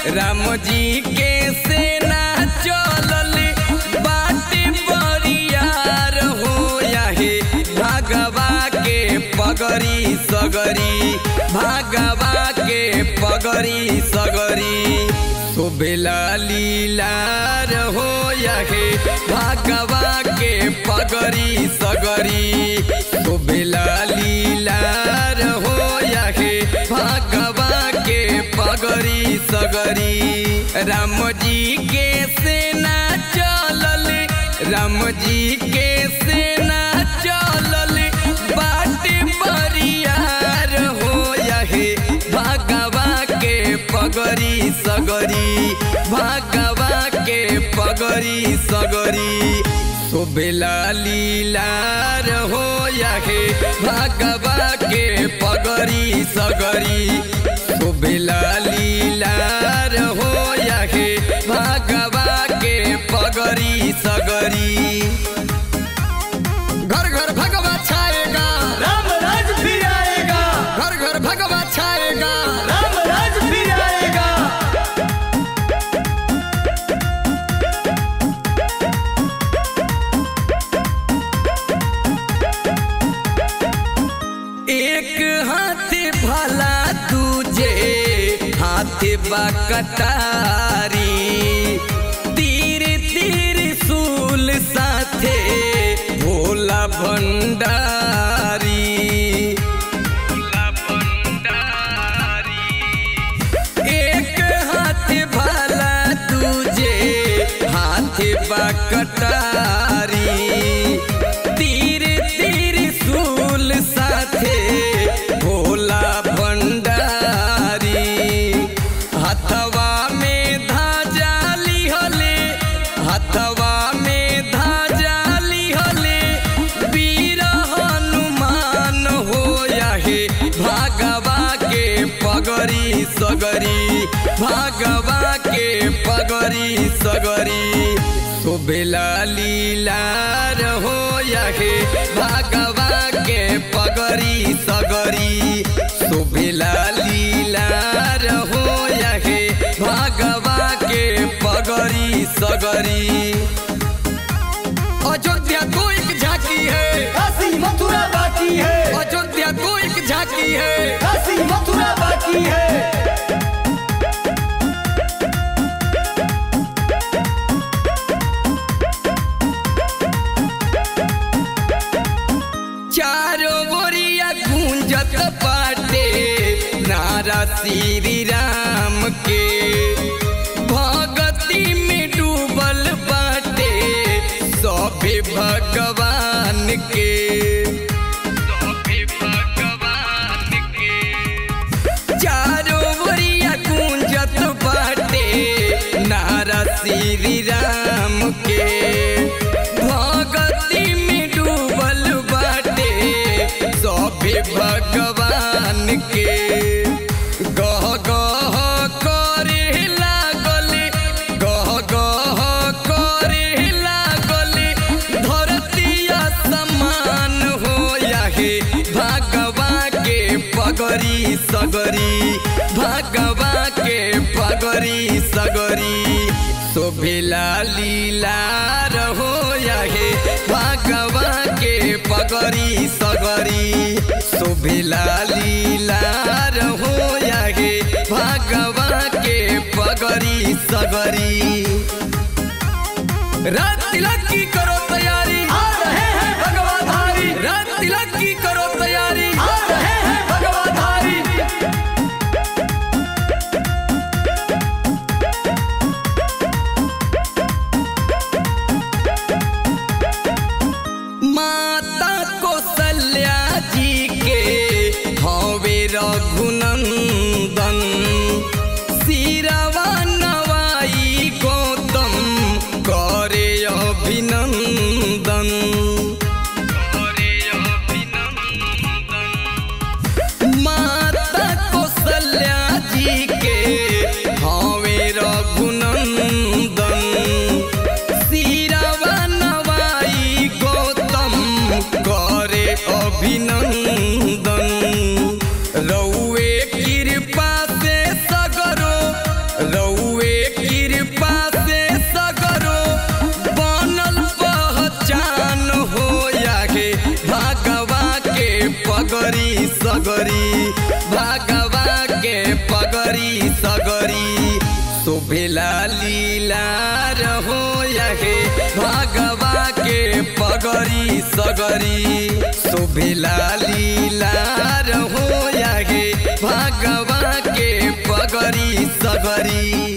राम जी के सेना चलल बाटे बरियार हो याहे भागवा के पगरी सगरी भागवा के पगरी सगरी शोभेला लीलार हो याहे भागवा के पगरी सगरी शोभेला लीलार हो याहे भागवा के पगरी सगरी राम जी के सेना चलल राम जी के सेना चलल बाटे बरियार हो याहे भागवा के पगरी सगरी भागवा के पगरी सगरी शोभेला लीलार हो याहे भागवा के पगरी सगरी शोभेला लीलार हो याहे भागवा के पगरी सगरी घर घर भगवा छाएगा राम राज फिर आएगा घर घर भगवा छाएगा राम राज फिर आएगा एक हाथ भला तुझे हाथ बा कटारी तीर तीर सूल साथे भोला भंडारी एक हाथ भला तुझे हाथ बा कटारी तीर तीर सूल साथे भोला भंडारी हथवा में धाजा लिहले हथवा में धाजा लिहले वीर हनुमान हो याहे भागवा के पगरी सगरी भागवा के पगरी सगरी शोभेला लीलार हो याहे भागवा के पगरी सगरी शोभेला लीलार हो याहे भागवा के पगरी सगरी अयोध्या को एक झांकी है काशी मथुरा बाकी है अयोध्या को एक झांकी है काशी मथुरा बाकी है चारों ओरिया गूंजत बाटे नारा श्री राम के भगती में डूबल बाटे सभे भगवान के सभे भगवान के चारों ओरिया गूंजत बाटे नारा श्री राम के भगती में डूबल बाटे सभे भगवान के गह गह करे लागल गह गह करे लागल धरतिया समान हो याहे भागवा के पगरी सगरी भागवा के पगरी सगरी शोभेला लीलार हो याहे भागवा के पगरी सगरी शोभेला लीलार हो याहे भागवा के पगरी सगरी रात तिलक की करो तैयारी आ रहे हैं भगवाधारी रात तिलक की करो तैयारी आ रहे हैं भगवाधारी माता कौशल्या जी के हवे रघुनंदन सिरवा नवाई गौतम करे अभिनंदन सगरी भागवा के पगरी सगरी शोभेला लीला रहो यहे भागवा के पगरी सगरी शोभेला लीला रहो यहे भागवा के पगरी सगरी